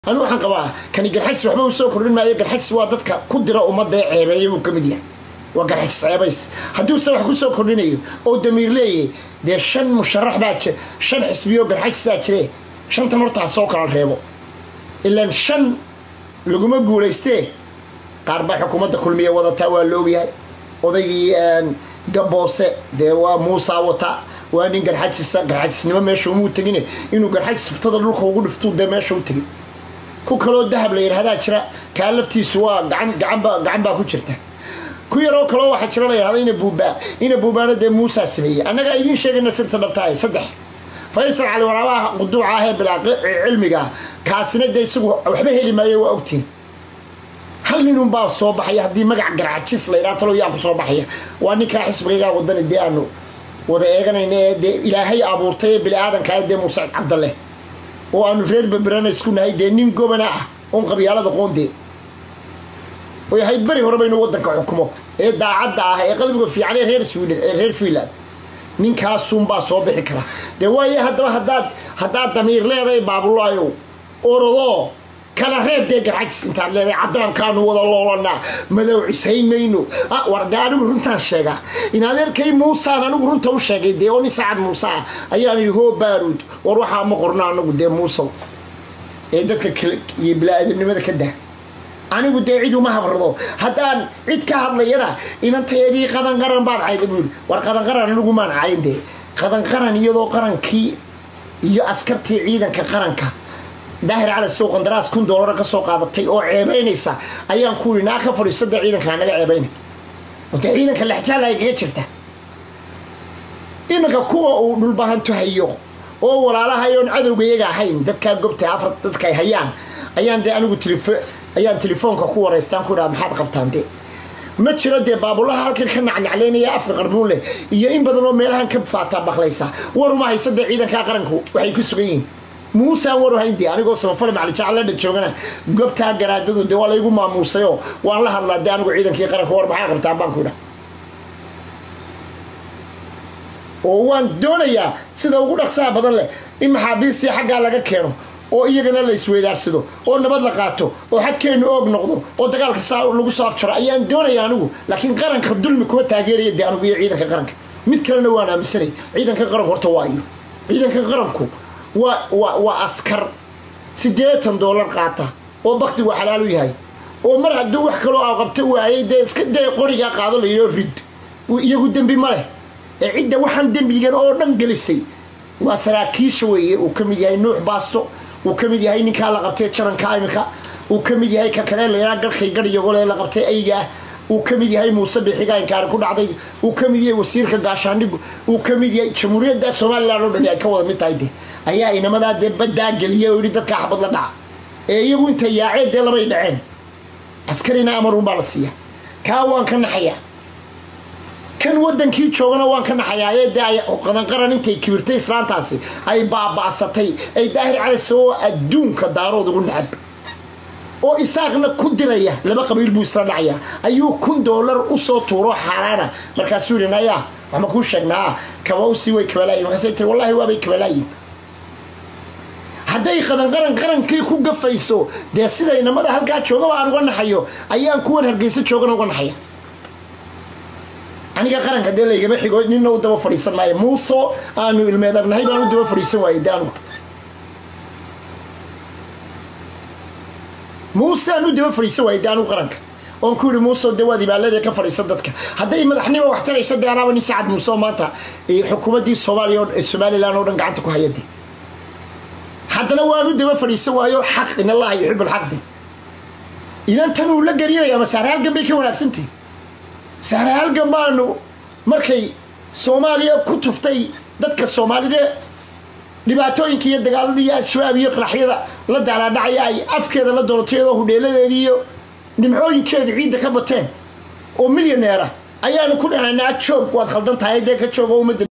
anu waxaan qabaa kani garxajis waxba u soo kordhin maayo garxajis waa dadka ku dira ummadda ee ceebeeya buu ka mid yahay waa garxajis ceebays haddiuse wax ku soo kordhinayo oo damiir leeyahy dee shan musharax baa jir shan xisbiyo garxajisaa jire shantan horta ha soo kala reebo ilaan shan laguma guulaystee qaar baa xukuumadda kulmiya wadataa waa la ogyahay odaygii gaboose dee waa muusaa wata waa nin garxajisa garxajisnimo meesha umuu tegine inuu garxajis furtada dhulka ugu dhiftuu dee meesha u tegin ku kaloo dahab la yidhahdaa jira kaa laftiisu waa gacan gacanba gacan baa ku jirta ku yaroo kaloo waxaa jira la yidhahda ina buubaa ina buubaana dee muusaa sameeyey annagaa idiin sheegayna sirta dhabtahay saddex faysal cali waraabaha quduuca ah ee bilaa cilmiga kaasina dee isagu waxba heli maayo waa ogtiin hal ninunbaa soo baxaya haddii magac garxajis la yidhaha talo yaa ku soo baxaya waa ninkaa xisbigaygaa wadani dee aanu wada eeganayna ee dee ilaahay abuurtay ee bini aadanka dee muuse cabdalle oo aanu reer berberana isku nahay dee nin gobana ah oon qabyaalada qoondee oy ahayd beri horeba inuu waddanka xukumo ee daacadda ah ee qalbiga fiican ee reer sweden ee reer finland ninkaasunbaa soo bixi kara dee waaye haddaba haddaad haddaad damiir leedahay baabulaayow orodoo kala reeb dee garxajis intaad leedahay caddaankaanu wada loolanaa madow cishayn mayno war dee anigu runtaan sheegaa in adeerkay muusaan anigu runta u sheegay dee oo nin sacad muuse ah ayaan idhi hoo baaruud war waxaa ma qorno anagu dee muusow ee dadka iyo bilaa-aadamnimada ka dah anigu dee cid uma habrado haddaan cid ka hadlayana inantayadii qadanqaran baad cayda buu yidhi war qadanqaran anigu maan cayn dee qadanqaran iyadoo qarankii iyo askartii ciidanka qaranka daahir cali sow qandaraas kun doolara ka soo qaadatay oo ceebaynaysa ayaan ku yidhi naa ka fadhiisada ciidanka naga ceebayna dee ciidanka lexjaala igaga jirta iminka kuwa uu dhulbahanto hayo oo walaalahayoon cadowga iyaga ahayn dadkaa gobta afar dadkaay hayaan ayaan dee anigu tilifo ayaan telefoonka ku waraystaan ku idhaha maxaad qabtaan dee ma jiro dee baabulaha halkan ka nacnaclaynaya afka qarnuun leh iyo in badan oo meelahan ka faataa baklaysa waruma haysa dee ciidankaa qaranku waxay ku sugan yihiin muusaan waru hayndee anigoo samafale maclijacladha joogana gobtaa garaadadu dee waa laygu maamuusayoo waan la hadlaa dee anigu ciidankii qaranka war maxaa qabtaan baan ku idha oo waan doonayaa sida ugu dhaqsaha badan leh in maxaabiistii xaggaa laga keeno oo iyagana la isweydaarsado oo nabad la qaato oo xadkeennu oog noqdo oo dagaalka saa lagu soo afjaro ayaan doonaya anigu laakiin qaranka dulmi kuma taageeraya dee anigu iyo ciidanka qaranka mid kalena waan aaminsanay ciidanka qaranku horta waayo ciidanka qaranku waa waa waa askar siddeetan doolar qaata oo baktigu xalaal u yahay oo mar hadduu wax kaloo a qabto waayay dee iska dee qorigaa qaado layidhao rid iyagu dembi ma leh ee cidda waxaan dembigan oo dhan gelisay waa saraakiisha weeye uu ka mid yahay nuux baasto uu ka mid yahay ninkaa la qabtay jaranka imika uu ka mid yahay ka kale laydhaa garhkay garhyagole la qabtay aygaah uu ka mid yahay muuse bixiga inkaari ku dhacday uu ka mid yahay wasiirka gaashaandhigu uu ka mid yahay jamhuuriyadda somalilan oo dhani ay ka wada mid tahay de ayaa inamadaa dee baddaa geliya oo yidhi dadkaa xabad la dhaca ee iyagu intay yaaceen dee labay dhaceen askarina amarun baa la siiya kaa waan ka naxayaa kan wadankii joogana waan ka naxayaa dee qadanqaran intay kibirtay islaantaasi ay baaba'satay ay daahir cali soo adduunka daarood ugu nacab oo isaaqna ku diraya laba qabiil buu isla dhacayaa ayuu kun doolar usoo tuuro xaaraana markaasuu yidhi nayaa waxma kuu sheegnaa kabawsi way kabalaayin markaasay tiri wallahi waabay kabalaayin hadday qadanqaran qarankii ku gafayso dee sida inamada halkaa joogaba aan uga naxayo ayaan kuwan hargeysa joogana uga naxaya aniga qaranka dee laygama xigo nina u daba fadhiisan maayo muuso aanu ilmeedabnahay baan u daba fadhiisan waayey de anugu muuse aan u daba fadhiisan waayey de anugu qaranka oon ku yihi muuse dee waad ibaaladee ka fadhiisan dadka hadday madaxnimo wax taraysa dee anaaba nin sacad muuse oo maanta xukuumaddii soomaaliya somalilan oo dhan gacanta ku hayade haddana waan u daba fadhiisan waayo xaq in allaha yuxib alxaqdi inan tan uu la gelinaya masaare halgan bay ka wanaagsantihi saare halgan baanu markay soomaaliya ku tuftay dadka soomaalidee dhibaatooyinka iyo dagaaladii iyo al-shabaab iyo qaraxyada la daalaadhacaya ay afkeeda la doonato iyadoo hudheeladeedii iyo nimcooyinkeeda ciidda ka bateen oo milyaneera ayaanu ku dhahanaa joog waad khaldan tahay dee ka joogo ummadda